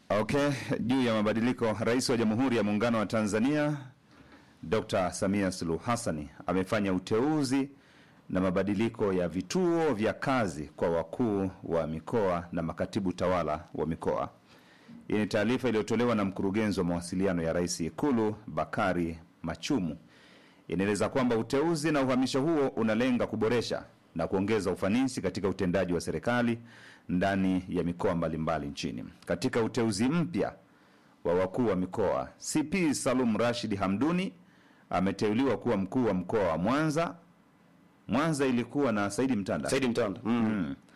Okay, juu ya mabadiliko, Rais wa Jamhuri ya Muungano wa Tanzania Dr. Samia Suluhu Hassani amefanya uteuzi na mabadiliko ya vituo vya kazi kwa wakuu wa mikoa na makatibu tawala wa mikoa. Hii ni taarifa iliyotolewa na mkurugenzi wa mawasiliano ya Rais Ikulu Bakari Machumu. Inaeleza kwamba uteuzi na uhamisho huo unalenga kuboresha na kuongeza ufanisi katika utendaji wa serikali ndani ya mikoa mbalimbali nchini. Katika uteuzi mpya wa wakuu wa mikoa, CP Salum Rashid Hamduni ameteuliwa kuwa mkuu wa mkoa wa Mwanza. Mwanza ilikuwa na Saidi Mtanda. Saidi Mtanda. Mm.